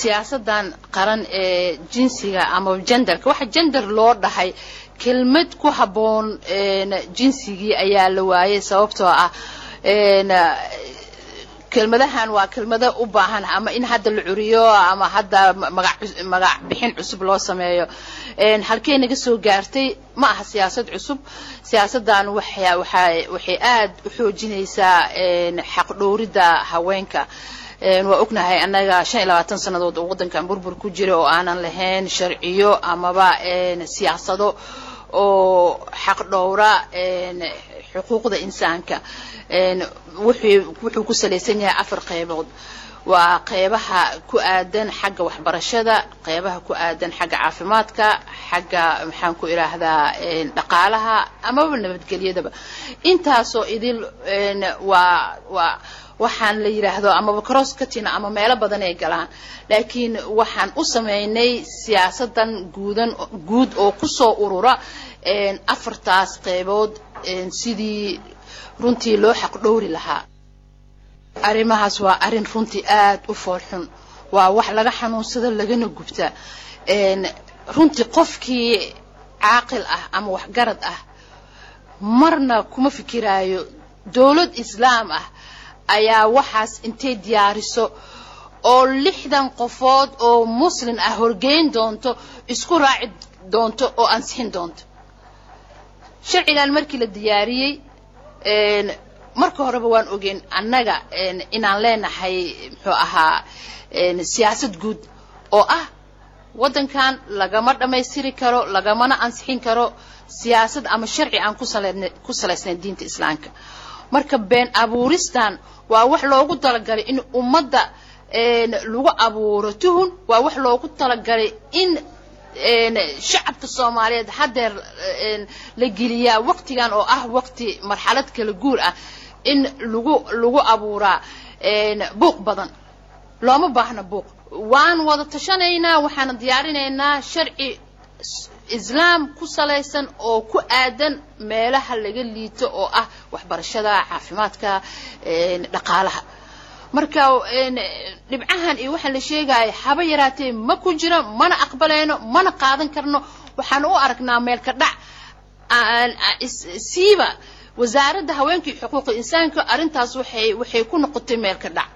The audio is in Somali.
siyaasadan qaran ee jinsiga ama genderka waxa gender loo dhahay kelmad ku habboon jinsigii ayaa la waayay sababtoo ah kelmadahan waa kelmado u baahan ama in hadda la curiyo ama hadda magac magac bixin cusub loo sameeyo halkee naga soo gaartay ma aha siyaasad cusub siyaasaddan waxay waxay waxay aad u xoojinaysaa xaq dhowridda haweenka waa ognahay annaga shan iyo labaatan sannadood oo waddankan burbur ku jira oo aanan lahayn sharciyo amaba siyaasado oo xaq dhowra xuquuqda insaanka wuxuu ku salaysan yahay afar qaybood waa qeybaha ku aadan xagga waxbarashada qeybaha ku aadan xagga caafimaadka xagga maxaan ku idhaahdaa dhaqaalaha amaba nabadgelyadaba intaasoo idil waa waa waxaan la yidhaahdo amaba cross katina ama meelo badan ay galaan laakiin waxaan u samaynay siyaasadan guudan guud oo kusoo urura afartaas qeybood sidii runtii loo xaq dhowri lahaa arrimahaas waa arrin runtii aad u foolxun waa wax laga xanuunsado lagana gubta runtii qofkii caaqil ah ama waxgarad ah marna kuma fikiraayo dowlad islaam ah ayaa waxaas intay diyaariso oo lixdan qofood oo muslin ah horgeyn doonto isku raaci doonto oo ansixin doonto sharcigan markii la diyaariyey marka horeba waan ogeyn annaga inaan leenahay muxuu ahaa siyaasad guud oo ah waddankan lagama dhammaystiri karo lagamana ansixin karo siyaasad ama sharci aan ku salaysnayn diinta islaamka marka been abuuristan waa wax loogu talagalay in ummadda lagu abuuro tuhun waa wax loogu talagalay in shacabka soomaaliyeed haddeer la geliyaa waqtigan oo ah waqti marxalad kala guur ah in lagu lagu abuuraa buuq badan looma baahna buuq waan wada tashanaynaa waxaana diyaarinaynaa sharci islaam ku salaysan oo ku aadan meelaha laga liito oo ah waxbarashada caafimaadka dhaqaalaha marka dhibcahan iyo waxaan la sheegaya haba yaraatee ma ku jiro mana aqbalayno mana qaadan karno waxaan u aragnaa meelka dhac siiba wasaaradda haweenka iyo xuquuqa insaanka arrintaas waxay waxay ku noqotay meelka dhac